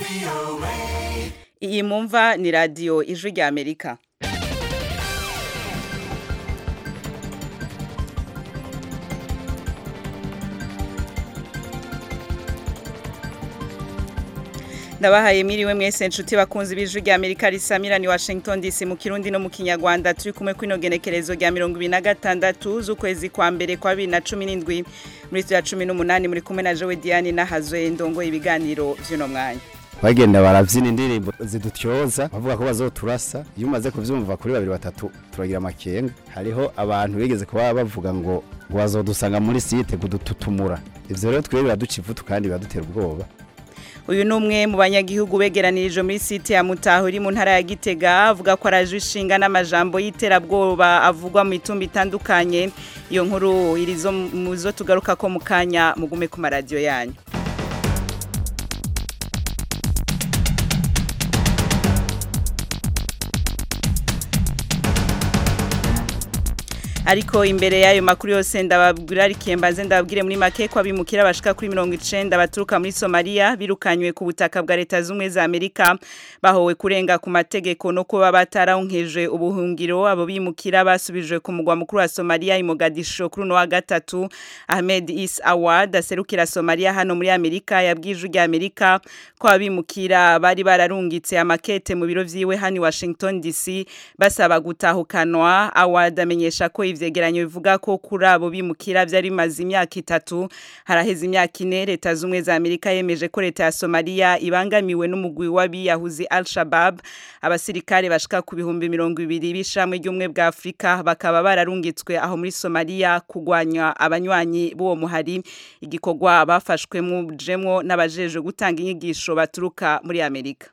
iyi mumva ni radiyo ijwi rya amerika ndabahaye miriwe mwese nshuti bakunzi b'ijwi rya amerika risamira ni washington dc mu kirundi no mu kinyarwanda turi kumwe kw'ino genekerezo rya mirongo ibiri na gatandatu z'ukwezi kwa mbere kwa bibiri na cumi n'indwi muri ya cumi n'umunani muri kumwe na jowe diane n'ahazwe ndongo ibiganiro vy'uno mwanya bagenda barabyina indirimbo zidutyoza bavuga ko bazoturasa iyo umaze kubyumva kuri babiri batatu turagira amakenga hariho abantu bigeze kuba bavuga ngo ngo bazodusanga muri site kudututumura ivyo rero twebwe biraduca ivutu kandi biradutera ubwoba uyu ni umwe mu banyagihugu begeranirije muri site ya mutaho iri mu ntara ya gitega avuga ko araje ishinga n'amajambo y'iterabwoba avugwa mu mitumba itandukanye iyo nkuru iri zo mu zo tugaruka ko mu kanya mugume ku maradiyo yanyu ariko imbere y'ayo makuru yose ndababwira arikiye mbanze ndababwire muri make ko abimukira bashika kuri mirongo icenda baturuka muri Somalia birukanywe ku butaka bwa leta z'umwe za Amerika bahowe kurenga ku mategeko no kuba bataronkeje ubuhungiro abo bimukira basubijwe ku mugwa mukuru wa Somalia i Mogadisho kuri no wa gatatu Ahmed Is Awad aserukira Somalia hano muri Amerika yabwije rya Amerika ko abimukira bari bararungitse amakete mu biro vyiwe hani Washington DC basaba gutahukanwa Awad amenyesha ko ivyegeranyo bivuga ko kuri abo bimukira vyari bimaze imyaka itatu haraheze imyaka ine leta z'umwe za Amerika yemeje ko leta ya Somalia ibangamiwe n'umugwi w'abiyahuzi Al-Shabaab abasirikare bashika ku bihumbi mirongo ibiri b'ishamwe ry'umwe bwa Afrika bakaba bararungitswe aho muri Somalia kugwanya abanywanyi b'uwo muhari igikorwa bafashwemo jemwo n'abajeje gutanga inyigisho baturuka muri Amerika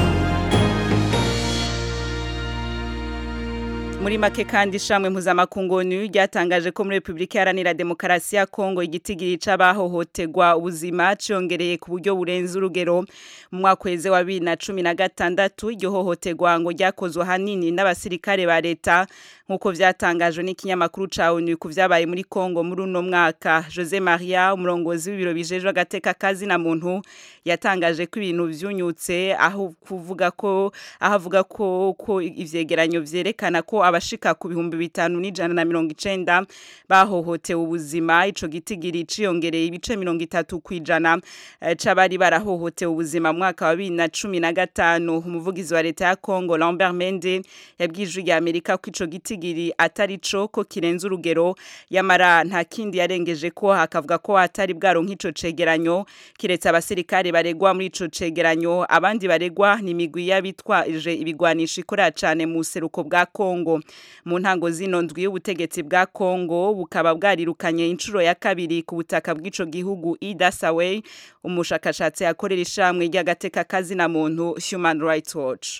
muri make kandi ishamwe mpuzamakungu ni ryatangaje ko muri repubulika iharanira demokarasi ya kongo igitigiri c'abahohoterwa ubuzima cyongereye ku buryo burenze urugero mu mwaka weze wa bibiri na cumi na gatandatu iryo hohoterwa ngo ryakozwe ahanini n'abasirikare ba leta nk'uko vyatangajwe n'ikinyamakuru ca onu ku vyabaye muri kongo muri uno mwaka jose maria umurongozi w'ibiro bijejwe agateka kazi na muntu yatangaje ko ibintu vyunyutse aho kuvuga ko aho avuga ko ko ivyegeranyo vyerekana ko abashika ku bihumbi bitanu n'ijana na mirongo icenda bahohotewe ubuzima ico gitigiri ciyongereye ibice mirongo itatu kw'ijana c'abari barahohotewe ubuzima mu mwaka wa bibiri na cumi na gatanu umuvugizi wa leta ya kongo lambert mende yabwije rya amerika ko ico gitigiri atari co ko kirenze urugero yamara nta kindi yarengeje ko hakavuga ko atari bwaronka ico cegeranyo kiretse abasirikare baregwa muri ico cegeranyo abandi baregwa ni imigwi y'abitwaje ibigwanisha ikorera cane mu seruko bwa kongo mu ntango zino ndwi y'ubutegetsi bwa Kongo bukaba bwarirukanye inshuro ya kabiri ku butaka bw'ico gihugu Ida Saway umushakashatsi akorera ishamwe ry'agateka kazi na muntu Human Rights Watch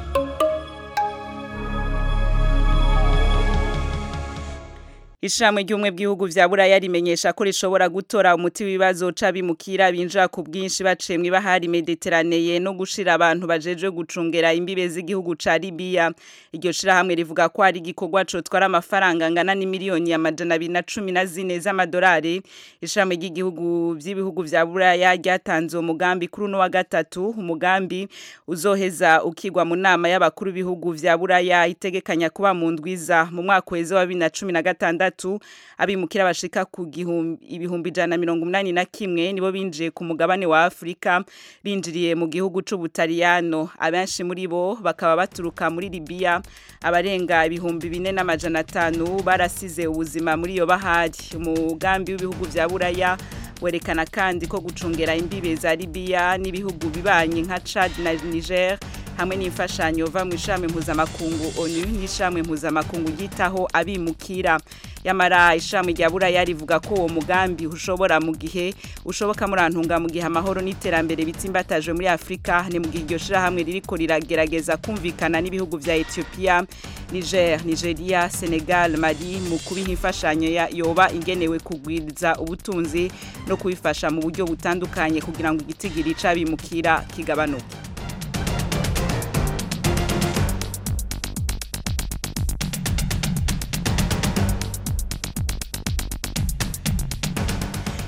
Ishamwe ry'umwe bw'ibihugu vya Buraya rimenyesha ko rishobora gutora umuti w'ibibazo c'abimukira binjira ku bwinshi baciye mu bahari Mediterranee no gushira abantu bajeje gucungera imbibe z'igihugu ca Libya iryo shira hamwe rivuga ko ari igikorwa co twara amafaranga ngana ni miliyoni ya majana abiri na cumi na zine z'amadolari ishamwe ry'igihugu vy'ibihugu vya Buraya ryatanze umugambi kuri uno wa gatatu umugambi uzoheza ukigwa mu nama y'abakuru b'ibihugu vya Buraya itegekanya kuba mu ndwiza mu mwaka weze wa 2016 gatatu abimukira bashika ku ibihumbi ijana mirongo umunani na kimwe nibo binjiye ku mugabane wa Afrika binjiriye mu gihugu c'Ubutaliyano abenshi muri bo bakaba baturuka muri Libya abarenga ibihumbi bine n'amajana atanu barasize ubuzima muri iyo bahari umugambi w'ibihugu vya Buraya werekana kandi ko gucungera imbibe za Libya n'ibihugu bibanye nka Chad na Niger hamwe n'imfashanyo va mu ishami mpuzamakungu ONU n'ishami mpuzamakungu ryitaho abimukira yamara ishami rya buraya rivuga ko uwo mugambi ushobora mu gihe ushoboka murantunga mu gihe amahoro n'iterambere bitsimbataje muri Afrika ni mu gihe iryo shirahamwe ririko riragerageza kumvikana n'ibihugu vya Ethiopia Niger, Nigeria, Senegal, Mali mu kubiha imfashanyo yoba ingenewe kugwiza ubutunzi no kubifasha mu buryo butandukanye kugira ngo igitigiri c'abimukira kigabanuke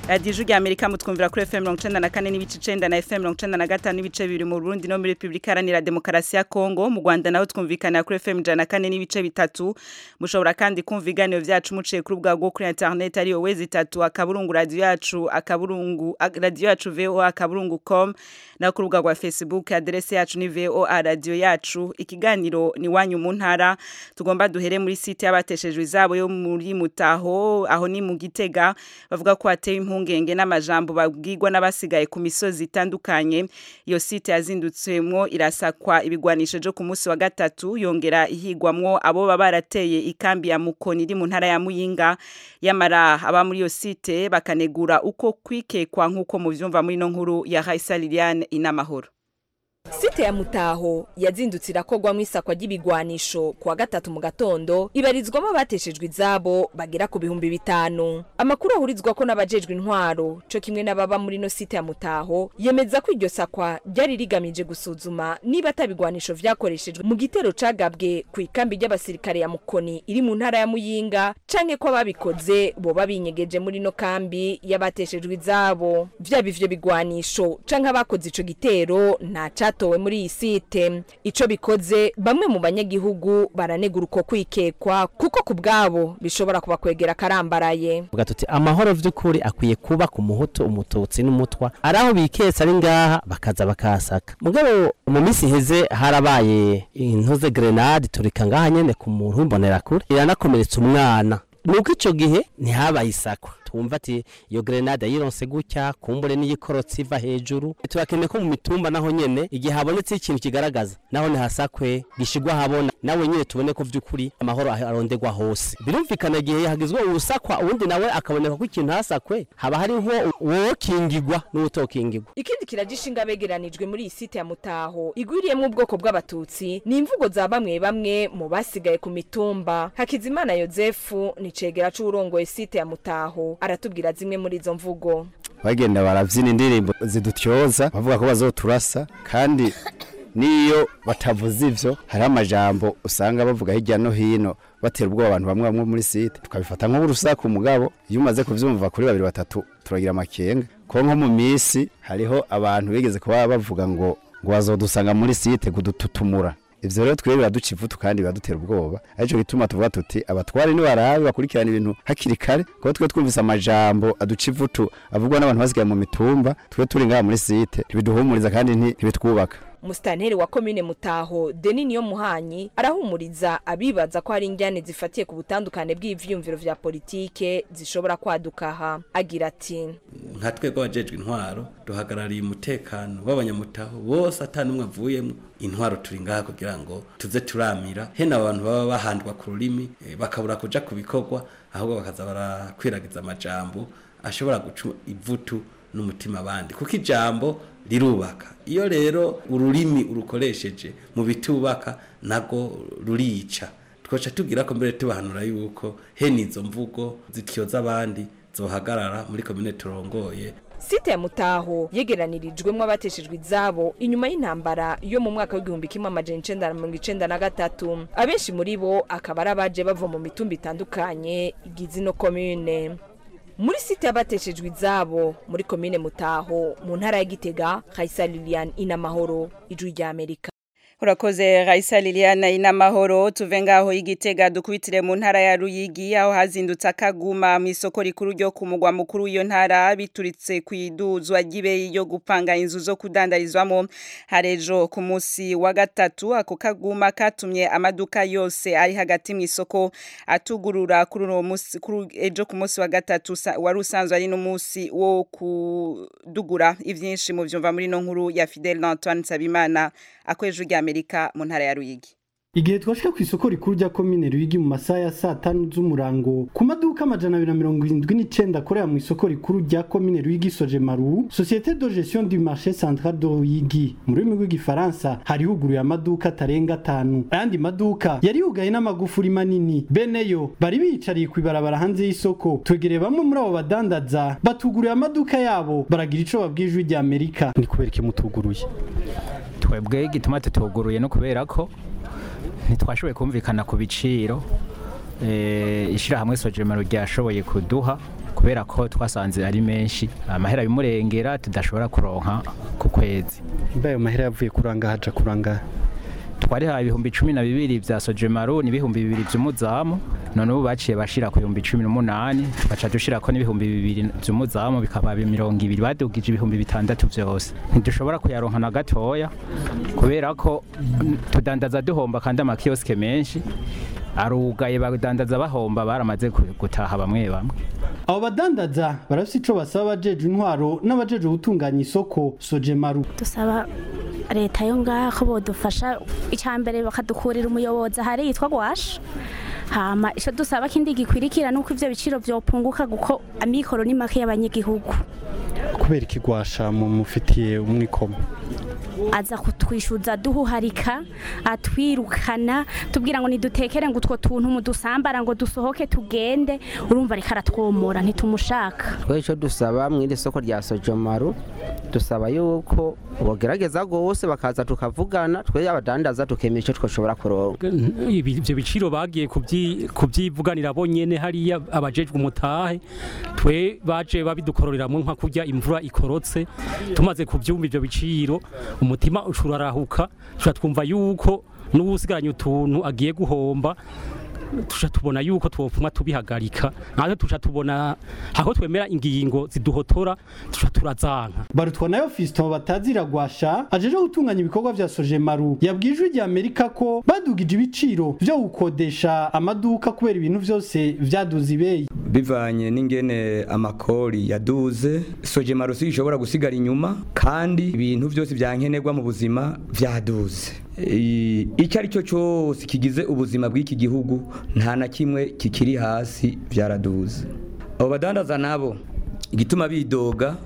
radiyo ijwi rya amerika mutwumvira kuri fm mirongo icenda na kane n'ibice icenda na fm mirongo icenda na gatanu n'ibice bibiri mu burundi no muri repubulika iharanira demokarasi ya kongo mu rwanda naho twumvikanira kuri fm ijana na kane n'ibice bitatu mushobora kandi kumva ibiganiro vyacu muciye kuri ubwa bwo kuri internet ariyo wezi itatu akaburungu radiyo yacu akaburungu radiyo yacu voa akaburungu com naho ku rubuga rwa facebook aderese yacu ni voa radiyo yacu ikiganiro ni wanyu mu ntara tugomba duhere muri site y'abateshejwe izabo yo muri mutaho aho ni mu gitega bavuga ko hateye impungenge n'amajambo babwirwa n'abasigaye ku misozi itandukanye iyo site yazindutsemwo irasakwa ibigwanisho byo ku munsi wa gatatu yongera ihigwamwo abo baba barateye ikambi ya mukoni iri mu ntara ya muyinga yamara aba muri iyo site bakanegura uko kwikekwa nk'uko muvyumva muri no nkuru ya Raisa Liliane inamahoro site ya mutaho yazindutse irakogwamo isakwa ry'ibigwanisho kuwa gatatu mu gatondo ibarizwamo abateshejwe izabo bagera ku bihumbi bitanu amakuru ahurizwa ko n'abajejwe intwaro co kimwe n'ababa muri no site ya mutaho yemeza ko iryo sakwa ryari rigamije gusuzuma niba atabigwanisho vyakoreshejwe mu gitero cagabwe ku ikambi ry'abasirikare ya mukoni iri mu ntara ya muyinga canke ko ababikoze boba binyegeje muri no kambi y'abateshejwe izabo vyaba ivyo bigwanisho canke abakoze ico gitero nta catowe muri iyi site ico bikoze bamwe mu banyagihugu baranegura uko kwikekwa kuko ku bwabo bishobora kubakwegera karambaraye vuga tuti amahoro vy'ukuri akwiye kuba ku muhutu umututsi n'umutwa ari aho biketse ari ngaha bakaza bakahasaka mugabo mu minsi iheze harabaye intuze grenade turika ngaha nyene ku muntu w'imbonerakure iranakomeretsa umwana nuko ico gihe ntihabaye isakwa twumva ati iyo grenade yironse gutya kumbure n'iyikorotsi iva hejuru turakeneye ko mu mitumba naho nyene igihe habonetse ikintu kigaragaza naho ntihasakwe gishigwa habona nawe nyene tubone ko vy'ukuri amahoro arondegwa hose birumvikana igihe hagizwe urusakwa uwundi nawe akaboneka ko ikintu hasakwe haba hariho uwokingigwa n'uwutokingigwa ikindi kiragishinga begeranijwe muri iyi site ya mutaho igwiriyemwo ubwoko bw'abatutsi ni imvugo za bamwe bamwe mu basigaye ku mitumba hakizimana yozefu ni cegera c'uwurongoye site ya mutaho aratubwira zimwe muri izo mvugo bagenda barabyina indirimbo zidutyoza bavuga ko bazoturasa kandi niyo batavuze ivyo hariho amajambo usanga bavuga hirya no hino batera ubwoba abantu bamwe bamwe muri site tukabifata nk'urusaku mugabo iyo umaze kuvyumva kuri babiri batatu turagira amakenga ko nko mu misi hariho abantu bigeze kuba bavuga ngo ngo bazodusanga muri site kudututumura ivyo rero twebwe biraduca ivutu kandi biradutera ubwoba arico gituma tuvuga tuti abatware nibarabe bakurikirana ibintu hakiri kare kuko twe twumvise amajambo aduca ivutu avugwa n'abantu basigaye mu mitumba twe turi ngaha muri site ntibiduhumuriza kandi ntibitwubaka musitanteri wa komine mutaho deni niyo muhanyi arahumuriza abibaza ko hari injyane zifatiye ku butandukane bw'ivyiyumviro vya politike zishobora kwaduka aha agira ati nka twebwe abajejwe intwaro duhagarariye umutekano w'abanyamutaho bose ata n'umwe avuyemo intwaro turi ngaha kugira ngo tuze turamira hena abantu baba bahandwa ku rurimi eh, bakabura kuja ku bikorwa ahubwo bakaza barakwiragiza amajambo ashobora guca ivutu n'umutima abandi kuko ijambo rirubaka iyo rero ururimi urukoresheje mu bitubaka nago rurica twoca tubwira ko mbere tubahanura yuko hene izo mvugo zityoza abandi zohagarara muri komine turongoye site ya mutaho yegeranirijwemo abateshejwe izabo inyuma y'intambara yo mu mwaka w'igihumbi kimwe amajana icenda na mirongo icenda na gatatu abenshi muri bo akaba ari abaje bava mu mitumba itandukanye igize ino komine muri site y'abateshejwe izabo muri komine mutaho mu ntara ya gitega kaisa lilian inamahoro ijwi rya amerika urakoze Raisa Liliana inamahoro tuve ngaho igitega dukubitire mu ntara ya Ruyigi aho hazindutse akaguma mu isoko rikuru ryo ku mugwa mukuru w'iyo ntara bituritse ku iduzwa ry'ibe yo gupanga inzu zo kudandarizwamo harejo ku munsi wa gatatu ako kaguma katumye amaduka yose ari hagati mu isoko atugurura kuri uwo munsi kuri ejo ku munsi wa gatatu wari usanzwe ari n'umunsi wo kudugura ivyinshi mu vyumva muri no nkuru ya Fidel Antoine Nsabimana akweje rya Amerika mu ntara ya Ruyigi igihe twashika ku isoko rikuru rya komine Ruyigi mu masaha ya saa tanu z'umurango ku maduka amajana abiri na mirongo irindwi n'icenda akorera mu isoko rikuru rya komine Ruyigi soje maru societe de gestion du marché central de Ruyigi mu rurimi rw'igifaransa hari huguruye amaduka atarenga atanu ayandi maduka yari yugaye n'amagufuri manini beneyo bari biyicariye kw'ibarabara hanze y'isoko twegereye bamwe muri abo badandaza batuguriye amaduka yabo baragira ico babwije ijwi rya Amerika ni kubera iki mutuguruye twebwe igituma tutuguruye no kubera ko ntitwashoboye kumvikana ku biciro ishyirahamwe sojemero ryashoboye kuduha ku kubera ko twasanze ari menshi amahera bimurengera tudashobora kuronka ku kwezi mba ayo mahera yavuye kuranga haja kuranga twarihaye ibihumbi cumi na bibiri vya sojemaru n'ibihumbi bibiri vy'umuzamu none ubu baciye bashira ku bihumbi cumi n'umunani tugaca dushirako n'ibihumbi bibiri vy'umuzamu bikaba mirongo ibiri badugije ibihumbi bitandatu vyose ntidushobora kuyaronka na gatoya kubera ko mm, tudandaza duhomba kandi amakiyosike menshi arugaye badandaza bahomba baramaze ku- gutaha bamwe bamwe abo badandaza barafise ico basaba abajejwe intwaro n'abajejwe gutunganya isoko sojemaru dusaba leta yo ngaha ko bodufasha icambere bakadukurira umuyobozi ahari yitwa gwasha hama ico dusaba kindi gikwirikira nuko ivyo biciro vyopunguka kuko amikoro ni make y'abanyagihugu kubera ikigwasha mu mufitiye umwikomo aza kutwishuza duhuharika atwirukana tubwira ngo nidutekere ngo utwo tuntu mudusambara ngo dusohoke tugende urumva ariko aratwomora ntitumushaka twe icyo dusaba mu iri soko rya sojomaru dusaba yuko bogerageza rwose bakaza tukavugana twe abadandaza tukemera icyo twashobora kuronka Ibi- ivyo biciro bagiye kubyi- kubyivuganira bonyene hariya abajejwe umutahe twe baje babidukororeramwo nka kurya imvura ikorotse tumaze kuvyumva ivyo biciro umutima ucurarahuka tuca twumva yuko n'uwusigaranye utuntu agiye guhomba tuca tubona yuko twopfuma tubihagarika natwe tuca tubona aho twemera ingingo ziduhotora tuca turazanka barutwa nayo fiston batazira gwasha ajeje gutunganya ibikorwa vya sojemaru yabwiye ijwi rya amerika ko badugije ibiciro vyo gukodesha amaduka kubera ibintu vyose vyaduze ibeyi bivanye n'ingene amakori yaduze sojemaru si ishobora gusigara inyuma kandi ibintu byose byankenerwa mu buzima vyaduze I- icyo ari cyo cyose kigize ubuzima bw'iki gihugu nta na kimwe kikiri hasi byaraduze abo badandaza nabo igituma bidoga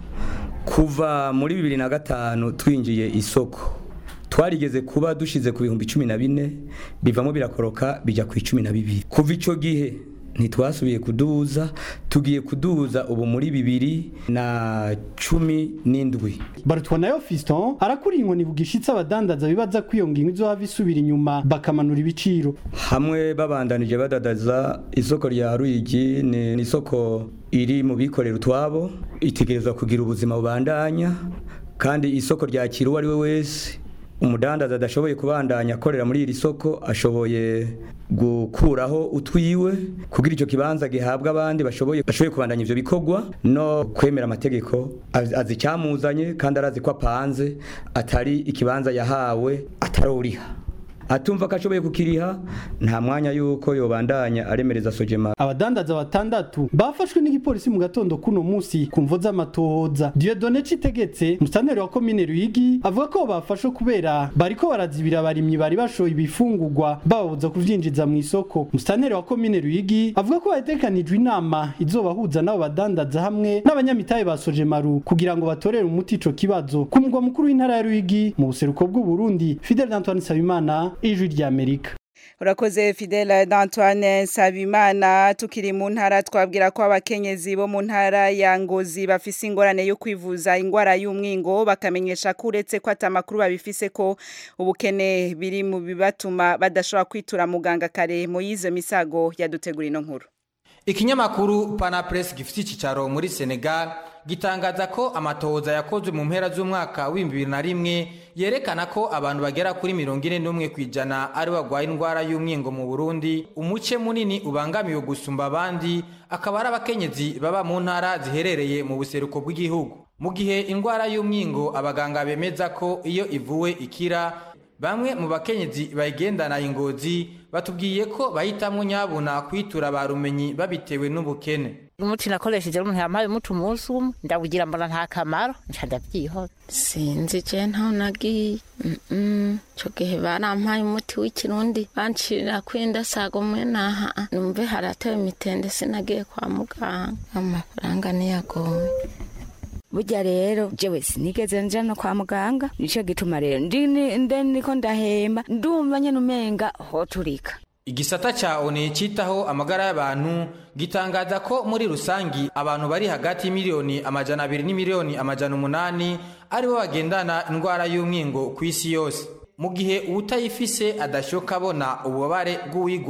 kuva muri bibiri na gatanu twinjiye isoko twarigeze kuba dushize ku bihumbi cumi na bine bivamo birakoroka bijya ku icumi na bibiri kuva icyo gihe ntitwasubiye kuduza tugiye kuduza ubu muri bibiri na cumi n'indwi barutwa nayo fiston arakuriye inkoni bugishitse abadandaza bibaza ko iyo ngingo izohava isubira inyuma bakamanura ibiciro hamwe babandanije badadaza isoko rya ruyigi ni ni isoko iri mu bikorera utwabo itegerezwa kugira ubuzima bubandanya kandi isoko ryakira uwo ari we wese umudandaza adashoboye kubandanya akorera muri iri soko ashoboye gukuraho utwiwe kugira icyo kibanza gihabwa abandi bashoboye bashoboye kubandanya ivyo bikorwa no kwemera amategeko azi azi icyamuzanye kandi arazi ko apanze atari ikibanza yahawe ataroriha atumva ko ashoboye kukiriha nta mwanya yuko yobandanya aremereza sojema abadandaza batandatu bafashwe n'igipolisi mu gatondo kuno musi ku mvo z'amatohoza Dieudonne Citegetse musitanteri wa komine Ruyigi avuga ko bafashwe kubera bariko barazibira abarimyi bari bashoye ibifungurwa bababuza kuvyinjiza mu isoko musitanteri wa komine Ruyigi avuga ko hatekanijwe inama izobahuza n'abo badandaza hamwe n'abanyamitahe ba Sojemaru kugira ngo batorere umuti ico kibazo ku mugwa mukuru w'intara ya Ruyigi mu buseruko bw'u Burundi Fidel Antoine Sabimana ijwi rya Amerika urakoze fidele d'antoine nsabimana tukiri mu ntara twabwira ko abakenyezi bo mu ntara ya ngozi bafise ingorane yo kwivuza ingwara y'umwingo bakamenyesha ko uretse ko atamakuru babifise ko ubukene biri mu bibatuma badashobora kwitura muganga kare mu yizo misago yadutegura ino nkuru ikinyamakuru panapress gifite icyicaro muri senegal gitangaza ko amatohoza yakozwe mu mpera z'umwaka w'ibihumbi bibiri na rimwe yerekana ko abantu bagera kuri mirongo ine n'umwe ku ijana ari barwaye indwara y'umwingo mu burundi umuce munini ubangamiwe gusumba abandi akaba ari abakenyezi baba mu ntara ziherereye mu buseruko bw'igihugu mu gihe indwara y'umwingo abaganga bemeza ko iyo ivuwe ikira bamwe mu bakenyezi bayigendana ingozi batubwiye ko bahitamwo nyabuna kwitura ba rumenyi babitewe n'ubukene umuti nakoresheje umuntu yampaye umuti umunsi umwe ndawugira mbona nta kamaro nca ndavyihoza sinzi je ntaho nagiye ico gihe barampaye umuti w'ikirundi bancirira kwinda sago mwe naha numve haratewe imitende sinagiye kwa muganga amafaranga niyagoye burya rero jewe sinigeze nja no kwa muganga nico gituma rero ndi nde niko ndahemba ndumva nyene umenga hoturika igisata ca oni citaho amagara y'abantu gitangaza ko muri rusangi abantu bari hagati y'imiliyoni amajana abiri n'imiliyoni amajana umunani aribo bagendana indwara y'umwingo ku isi yose mu gihe uwutayifise adashoka abona ububabare bw'uwigwaye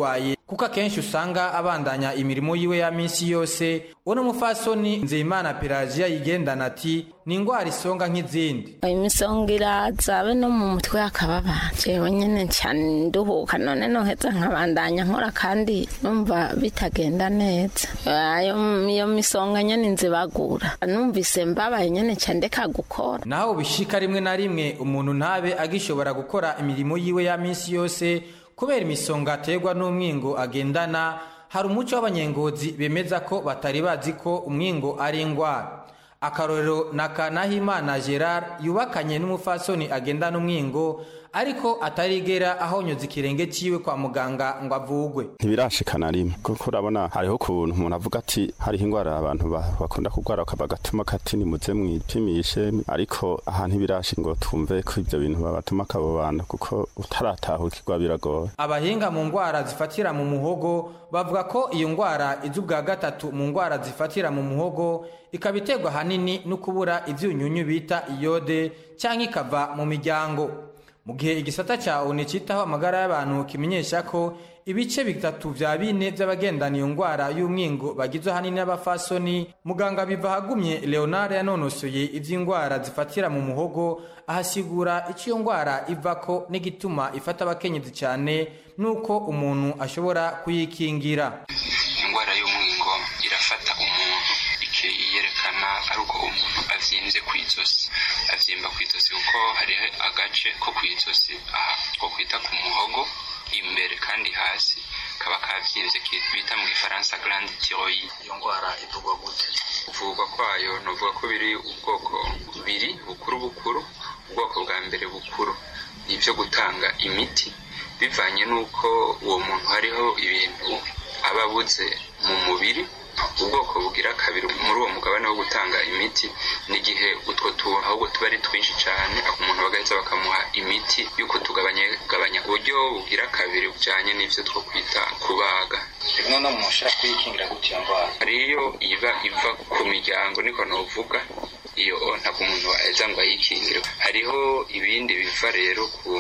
kuko akenshi usanga abandanya imirimo yiwe ya minsi yose uno mufasoni nzeyimana pelagiya yigendana ati ni indwara isonga nk'izindi imisonga iraza be no mu mutwe hakababa jewe nyene cyane nduhuka none noheza nkabandanya nkora kandi numva bitagenda neza ayo iyo misonga nyene nzibagura numvise mbabaye nyene cyane ndeka gukora naho bishika rimwe na rimwe umuntu ntabe agishobora gukora imirimo yiwe ya minsi yose kubera imisonga aterwa n'umwingo agendana hari umuco w'abanyengozi bemeza ko batari bazi ko umwingo ari indwara akarorero na kanahimana gerard yubakanye n'umufasoni agendana umwingo ariko atarigera ahonyoza ikirenge ciwe kwa muganga ngo avugwe ntibirashikana rimwe kuko urabona hariho ukuntu umuntu avuga ati hariho indwara abantu ba- bakunda kurwara bakaba gatuma kati nimuze mwipimishe ariko aha ntibirashi ngo twumve ko ibyo bintu babatuma akabo bantu kuko utaratahukirwa biragoye abahinga mu ndwara zifatira mu muhogo bavuga ko iyo ndwara iza ubwa gatatu mu ndwara zifatira mu muhogo ikaba iterwa ahanini no kubura ibyunyunyu bita iyode cyangwa ikava mu miryango mu gihe igisata cya oni cyitaho amagara y'abantu kimenyesha ko ibice bitatu vya bine vy'abagendana iyo ndwara y'umwingo bagizwe ahanini n'abafasoni muganga biva hagumye leonard yanonosoye ivy'indwara zifatira mu muhogo ahasigura ico iyo ndwara ivako n'igituma ifata abakenyezi cyane n'uko umuntu ashobora kuyikingira indwara y'umwingo irafata umuntu ikiyerekana ari uko umuntu avyimbye ku izosi avyimba ku izosi kuko hariho agace ko ku izosi aha ko kwita ku muhogo imbere kandi hasi kaba kavyimbye ki- bita mu gifaransa grande thyroïde iyo ndwara ivugwa gute kuvugwa kwayo novuga ko biri ubwoko bubiri bukuru bukuru ubwoko bwa mbere bukuru ni ibyo gutanga imiti bivanye n'uko uwo muntu hariho ibintu aba abuze mu mubiri ubwoko bugira kabiri muri uwo mugabane wo gutanga imiti n'igihe utwo tuntu ahubwo tuba ari twinshi cyane umuntu bagahita bakamuha imiti y'uko tugabanya gabanya uburyo bugira kabiri bujyanye n'ibyo two kwita kubaga rimwe no mu shaka kuyikingira gutya iyo ndwara hariyo iba iva ku miryango niko novuga iyo ntabwo umuntu aheza ngo ayikingire hariho ibindi biva rero ku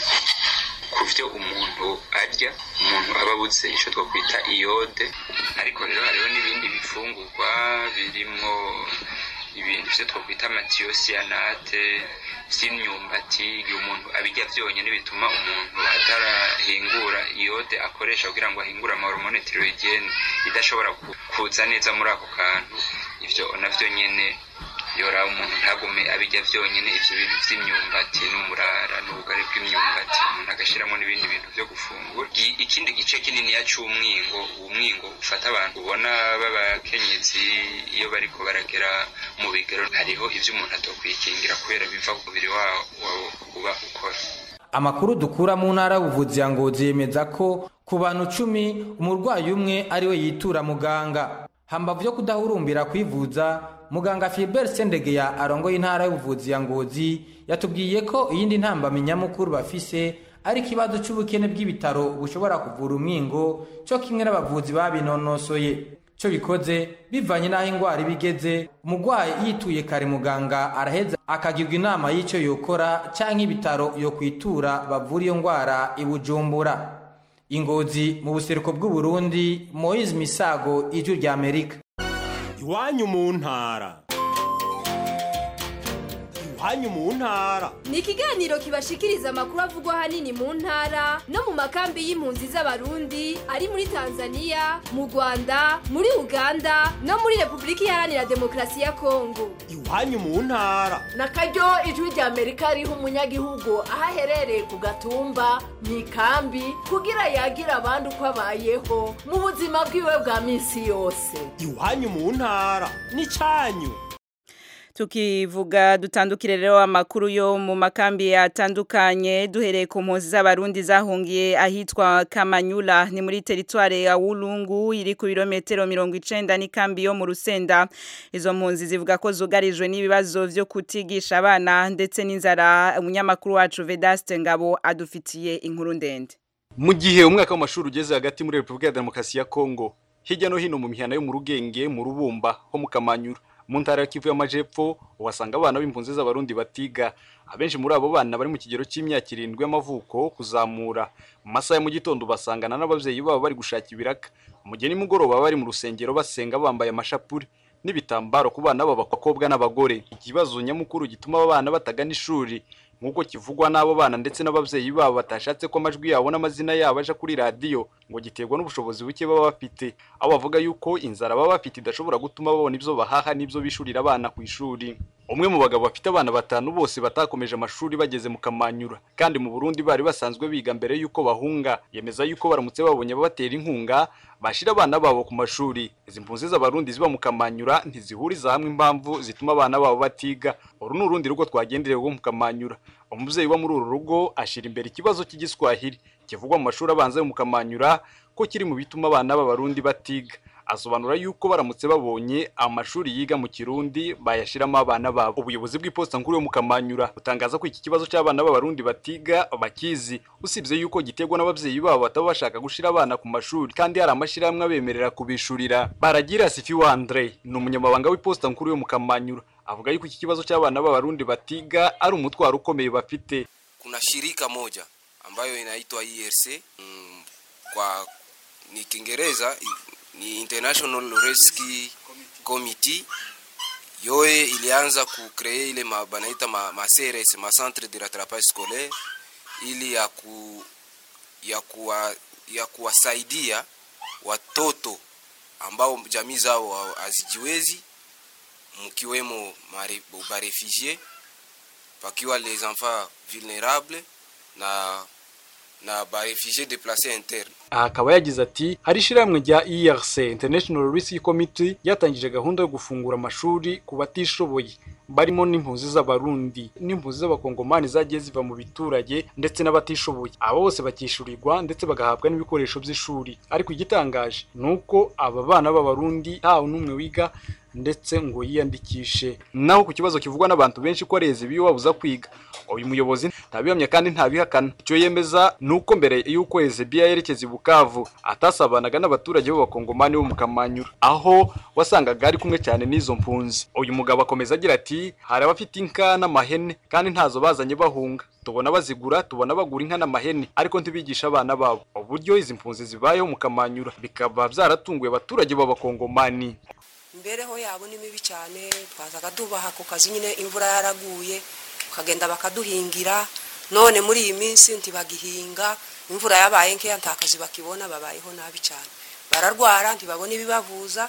ku byo umuntu arya umuntu aba abuze icyo twakwita iyode ariko rero hariho n'ibindi bifungurwa birimo ibintu byo twakwita amatiyosiyanate by'imyumbati igihe umuntu abijya byonyine bituma umuntu atarahingura iyode akoresha kugira ngo ahingure amahormone tiroyigene idashobora ku- kuza neza muri ako kantu ibyo navyo nyene yora umuntu ntagume abijya byonyine ibyo bintu by'imyumbati n'umurara n'ubugari bw'imyumbati umuntu agashyiramo n'ibindi bintu byo gufungura Gi- ikindi gice kininiya cy'umwingo umwingo ufata abantu ubona b'abakenyezi iyo bariko baragera mu bigero hariho ibyo umuntu atokwikingira kubera biva ku mubiri wawo wawo uba ukora amakuru dukura mu ntara y'ubuvuzi ya ngozi yemeza ko ku bantu cumi umurwayi umwe ariwe yitura muganga hambavu yo kudahurumbira kwivuza muganga Philbert Sendegeya arongoye intara y'ubuvuzi ya ngozi yatubwiye ko iyindi ntambamyi nyamukuru bafise ari ikibazo cy'ubukene bw'ibitaro bushobora kuvura umwingo cyo kimwe n'abavuzi babinonosoye cyo bikoze bivanye n'aho indwara iba igeze umurwayi yituye kare muganga araheza akagirwa inama y'icyo yokora cyangwa ibitaro yo kwitura bavura iyo ndwara i bujumbura ingozi mu buseruko bw'uburundi moise misago ijwi rya amerika iwanyu mu ntara iwanyu mu ntara ni ikiganiro kibashikiriza amakuru avugwa ahanini mu ntara no mu makambi y'impunzi z'abarundi ari muri tanzania mu rwanda muri uganda no muri repubulika iharanira demokarasi ya kongo iwanyu mu ntara na karyo ijwi rya amerika riha umunyagihugu aho aherereye ku gatumba mu ikambi kugira yagira abandi uko abayeho mu buzima bwiwe bwa minsi yose iwanyu mu ntara n'icyanyu tukivuga dutandukire rero amakuru yo mu makambi atandukanye duhereye ku mpunzi z'abarundi zahungiye ahitwa Kamanyula ni muri teritware ya Wulungu iri ku birometero 90 n'ikambi yo mu Rusenda izo mpunzi zivuga ko zugarijwe n'ibibazo vyo kutigisha abana ndetse n'inzara umunyamakuru wacu Vedaste Ngabo adufitiye inkuru ndende mu gihe umwaka w'amashuri ugeze hagati muri Repubulika ya Demokarasi ya Kongo hirya no hino mu mihana yo mu Rugenge mu Rubumba ho mu Kamanyura mu ntara ya Kivu y'Amajepfo uhasanga abana b'impunzi z'abarundi batiga abenshi muri abo bana bari mu kigero cy'imyaka irindwi y'amavuko kuzamura mu masaha ya mu gitondo basangana n'ababyeyi babo bari gushaka ibiraka mu gihe nimugoroba bari mu rusengero basenga bambaye amashapuri n'ibitambaro ku bana b'abakobwa n'abagore ikibazo nyamukuru gituma aba bana batagana ishuri nk'uko kivugwa n'abo bana ndetse n'ababyeyi babo batashatse ko amajwi yabo n'amazina yabo aja kuri radiyo ngo giterwa n'ubushobozi buke baba bafite aho bavuga yuko inzara baba bafite idashobora gutuma babona ibyo bahaha n'ibyo bishurira abana ku ishuri umwe mu bagabo bafite abana batanu bose batakomeje amashuri bageze mu kamanyura kandi mu Burundi bari basanzwe biga mbere yuko bahunga yemeza yuko baramutse babonye ababatera inkunga bashira abana babo ku mashuri izi mpunzi z'abarundi ziba mu kamanyura ntizihuriza hamwe impamvu zituma abana babo batiga uru ni urundi rugo twagenderewe rwo mu kamanyura umubyeyi uba muri uru rugo ashyira imbere ikibazo cy'igiswahili kivugwa mu mashuri abanza yo mu kamanyura ko kiri mu bituma abana b'abarundi batiga asobanura yuko baramutse babonye amashuri yiga mu kirundi bayashiramo abana babo ubuyobozi bw'iposita nkuru yo mu kamanyura butangaza ko iki kibazo cy'abana b'abarundi batiga bakizi usibye yuko giterwa n'ababyeyi babo bataba bashaka gushira abana ku mashuri kandi hari amashyirahamwe abemerera kubishurira baragira sifi wa andre ni umunyamabanga w'iposita nkuru yo mu kamanyura avuga yuko iki kibazo cy'abana b'abarundi batiga ari umutwaro ukomeye bafite kuna shirika moja ambayo inaitwa IRC mm, kwa ni Kiingereza ni International Rescue Committee yoye ilianza kucree ile ma, banaita ma, ma CRS ma centre de rattrapage scolaire ili ya ku ya kuwa, ya kuwasaidia watoto ambao jamii zao hazijiwezi mkiwemo barefugie pakiwa les enfants vulnérables na na barefugie déplacés interne aha akaba yagize ati hari ishyirahamwe rya ERC International Rescue Committee ryatangije gahunda yo gufungura amashuri ku batishoboye barimo n'impunzi z'abarundi n'impunzi z'abakongomani zagiye ziva mu biturage ndetse n'abatishoboye aba bose bakishyurirwa ndetse bagahabwa n'ibikoresho by'ishuri ariko igitangaje ni uko aba bana b'abarundi ntawe n'umwe wiga ndetse ngo yiyandikishe naho ku kibazo kivugwa n'abantu benshi ko areze ibiyo babuza kwiga uyu muyobozi ntabihamya kandi ntabihakana icyo yemeza ni uko mbere y'uko Ezebiya yerekeza i Bukavu atasabanaga n'abaturage b'abakongomani bo mu Kamanyura aho wasangaga ari kumwe cyane n'izo mpunzi uyu mugabo akomeza agira ati hari abafite inka n'amahene kandi ntazo bazanye bahunga tubona bazigura tubona bagura inka n'amahene ariko ntibigisha abana babo uburyo izi mpunzi zibayeho mu Kamanyura bikaba byaratunguye abaturage b'abakongomani imbereho yabo ni mibi cyane twazaga tubaha ku kazi nyine imvura yaraguye bakagenda bakaduhingira none muri iyi minsi ntibagihinga imvura yabaye nkeya nta kazi bakibona babayeho nabi cyane bararwara ntibabona ibibavuza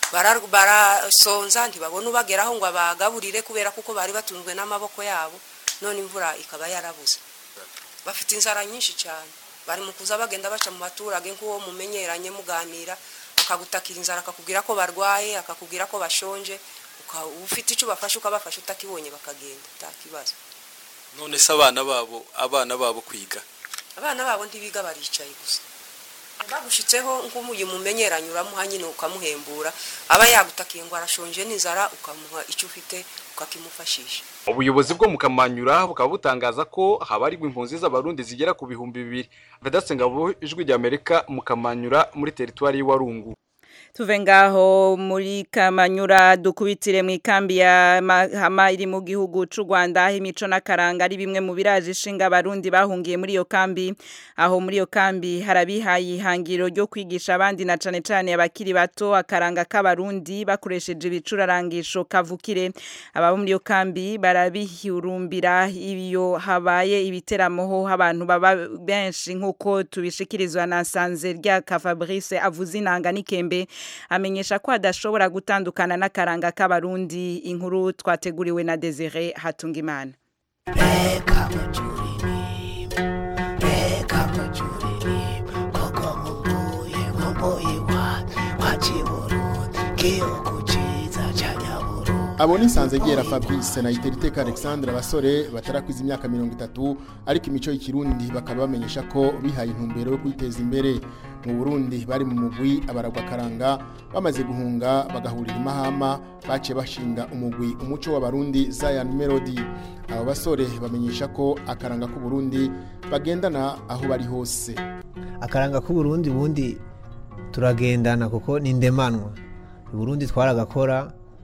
barasonza ntibabona ubageraho ngo abagaburire kubera kuko bari batunzwe n'amaboko yabo none imvura ikaba yarabuze bafite inzara nyinshi cyane bari mu kuza bagenda baca mu baturage nk'uwo mumenyeranye muganira akagutakira inzara akakubwira ko barwaye akakubwira ko bashonje ufite icyo ubafasha ukabafasha utakibonye bakagenda nta kibazo none se abana babo abana babo kwiga abana babo ntibiga baricaye gusa bagushitseho nk'umuyi mumenyeranye uramuha nyine ukamuhembura aba yagutakiye ngo arashonje n'inzara ukamuha icyo ufite ukakimufashisha ubuyobozi bwo mu kamanyura bukaba butangaza ko habarirwa impunzi z'abarundi zigera ku bihumbi bibiri vedatse ngabo ijwi ry'amerika mu kamanyura muri teritwari y'Iwarungu tuve ngaho muri kamanyura dukubitire mu ikambi ya mahama iri mu gihugu cy'u Rwanda aho imico n'akaranga ari bimwe mu biraje ishinga abarundi bahungiye muri iyo kambi aho muri iyo kambi harabihaye ihangiro ryo kwigisha abandi na cane cane abakiri bato akaranga k'abarundi bakoresheje ibicurarangisho kavukire aba muri iyo kambi barabihurumbira iyo habaye ibiteramoho abantu baba benshi nk'uko tubishikirizwa na Sanze rya Fabrice avuze inanga n'ikembe amenyesha ko adashobora gutandukana n'akaranga k'abarundi inkuru twateguriwe na Desire Hatungimana abo ni Sanzegera Fabrice na Iteriteka Alexandre abasore batarakwiza imyaka mirongo itatu ariko imico y'ikirundi bakaba bamenyesha ko bihaye intumbero yo kwiteza imbere mu Burundi bari mu mugwi abaragwa karanga bamaze guhunga bagahurira imahama baciye bashinga umugwi umuco w'abarundi Zion Melody abo basore bamenyesha ko akaranga k'u Burundi bagendana aho bari hose akaranga k'u Burundi bundi turagendana kuko ni ndemanwa i Burundi twaragakora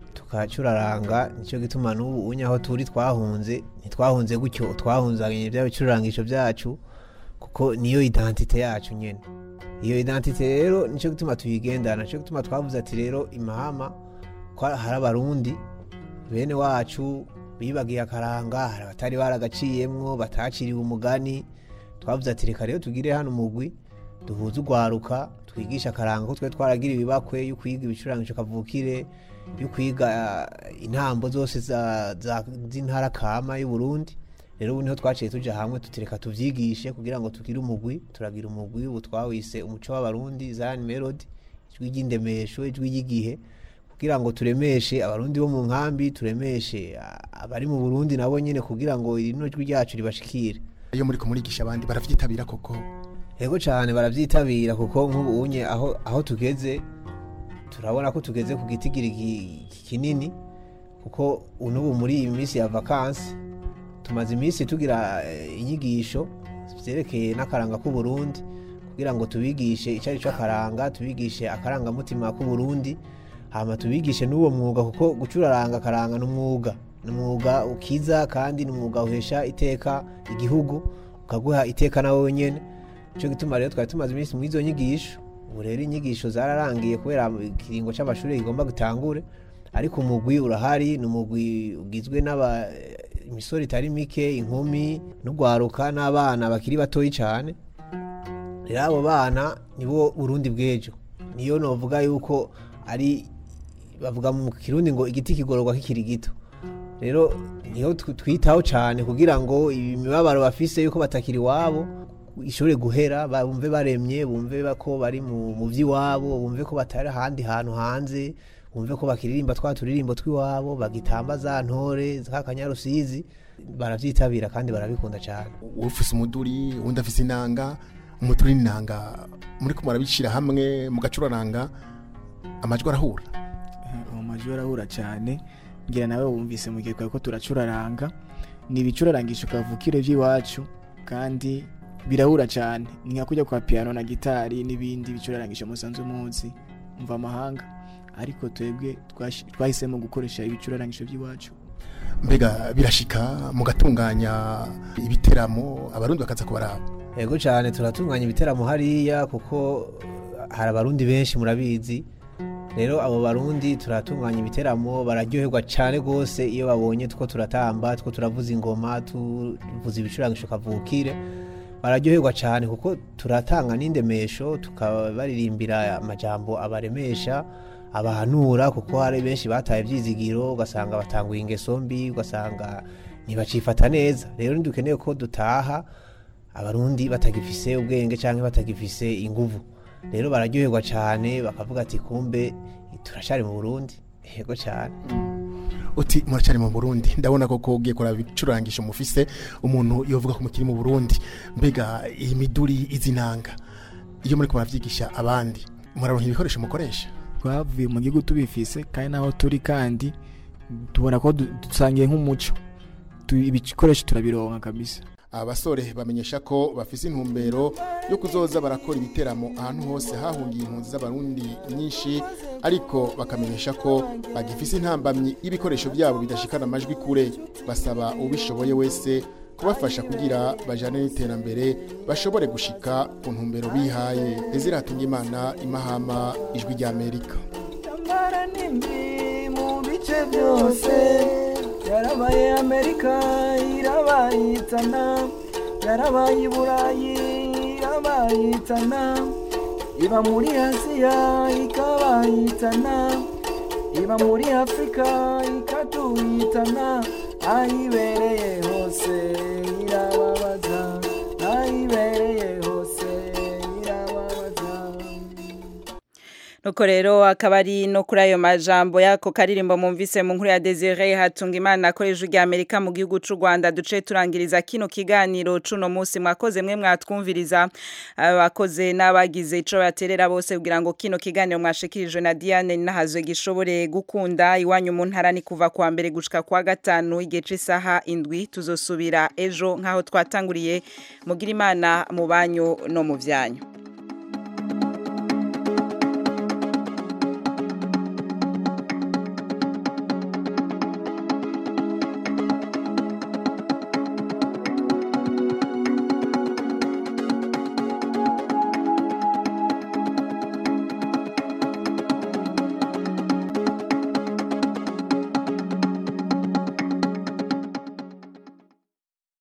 tukacuraranga nicyo gituma n'ubu unye aho turi twahunze ntitwahunze gutyo twahunzanye bya bicurangisho byacu kuko niyo identite yacu nyene iyo identite rero nicyo gituma tuyigendana nicyo gituma twavuze ati rero imahama ko hari abarundi bene wacu bibagiye akaranga hari abatari baragaciyemwo bataciriwe umugani twavuze ati reka rero tugire hano umugwi duhuze urwaruka twigisha akaranga ko twe twaragira ibibakwe yo kwiga ibicurangisho kavukire yo kwiga eh, intambo zose za- za- z'intara kama y'uburundi rero ubu niho twaciye tuja hamwe tutireka tuvyigishe kugira ngo tugire umugwi turagira umugwi ubu twawise umuco w'abarundi zion melody ijwi ry'indemesho ijwi ry'igihe kugira ngo turemeshe abarundi bo mu nkambi turemeshe ah, abari mu burundi nabo nyene kugira ngo rino jwi ryacu ribashikire iyo muri kumurigisha abandi baravyitabira koko yego cyane baravyitabira kuko nk'ubu unye aho aho tugeze turabona ko tugeze ku gitigiri ki- kinini kuko unubu muri iyi minsi ya vakansi tumaze iminsi tugira eh, inyigisho vyerekeye n'akaranga k'uburundi kugira ngo tubigishe icyo ari cyo akaranga tubigishe akarangamutima k'uburundi hama tubigishe n'uwo mwuga kuko gucuraranga akaranga n'umwuga ni umwuga ukiza kandi ni umwuga uhesha iteka igihugu ukaguha iteka nawe nyene nicyo gituma rero twari tumaze iminsi muri izo nyigisho ubu rero inyigisho zararangiye kubera ikiringo c'amashuri kigomba gitangure ariko umugwi urahari ni umugwi ugizwe n'aba imisoro itari mike inkumi n'urwaruka n'abana bakiri batoyi cyane rero abo bana nibo burundi bw'ejo niyo novuga yuko ari bavuga mu kirundi ngo igiti kigororwa kikiri gito rero niyo tw- twitaho cyane kugira ngo imibabaro bafise yuko batakiri iwabo ishobore guhera bumve baremye bumve ba- ko bari mu mu by'iwabo bumve ko batari ahandi hantu hanze bumve ko bakiririmba twa turirimbo tw'iwabo bagitamba za ntore za kanyarusizi baravyitabira kandi barabikunda cyane ufise umuduri uwundi afise inanga umuduri n'inanga muri ko murabicira hamwe mugacuraranga amajwi arahura uwo majwi arahura cyane ngira nawe wumvise mu gihe twari ko turacuraranga ni ibicurarangisho kavukire by'iwacu kandi birahura cyane ni nka kujya kwa piano na gitari n'ibindi bicurarangisho musanzwe muzi mva amahanga ariko twebwe twashi- twahisemo gukoresha ibicurarangisho by'iwacu mbega birashika mugatunganya ibiteramo abarundi bakaza kubaraba yego cyane turatunganya ibiteramo hariya kuko hari abarundi benshi murabizi rero abo barundi turatunganya ibiteramo bararyoherwa cyane rwose iyo babonye two turatamba two turavuza ingoma tuvuza ibicurangisho kavukire bararyoherwa cyane kuko turatanga n'indemesho tukabaririmbira amajambo abaremesha abahanura kuko hari benshi bataye ibyizigiro ugasanga batanguye ingeso mbi ugasanga ntibacifata neza rero ntidukeneye ko dutaha abarundi batagifise ubwenge cyangwa batagifise inguvu rero bararyoherwa cyane bakavuga ati kumbe turacari mu burundi yego cyane uti muracari mu burundi ndabona koko ugiye kuraba ibicurangisho mufise umuntu yovuga ko mukiri mu burundi mbega iyi miduri izi nanga iyo muri muravyigisha abandi muraronka ibikoresho mukoresha twavuye mu gihugu tubifise kandi naho turi kandi tubona ko du- dusangiye nk'umuco Tu- ibikoresho turabironka kabisa abasore bamenyesha ko bafise intumbero yo kuzoza barakora ibiteramo ahantu hose hahungiye impunzi z'abarundi nyinshi ariko bakamenyesha ko bagifise intambamyi y'ibikoresho byabo bidashikana amajwi kure basaba ubishoboye wese kubafasha kugira bajane n'iterambere bashobore gushika ku ntumbero bihaye eziratunga imana imahama ijwi ry'amerika Tambara nimbi mu bice byose yarabaye amerika irabayitana yarabaye iburayi irabayitana iba muri asiya ikabayitana iba muri afurika ikatuyitana ahibereye hose irababaza ahibereye hose irababaza nuko rero akaba ari no kuri ayo majambo y'ako karirimbo mumvise mu nkuru ya Desire hatunga imana akoresha ujya Amerika mu gihugu c'u Rwanda duce turangiriza kino kiganiro cuno munsi mwakoze mwe mwatwumviriza abakoze n'abagize ico baterera bose kugira ngo kino kiganiro mwashikirijwe na Diane nahazwe gishobore gukunda iwanyu mu ntara ni kuva kwa mbere gushika kwa gatanu igihe c'isaha indwi tuzosubira ejo nkaho twatanguriye mugira imana mu banyu no mu vyanyu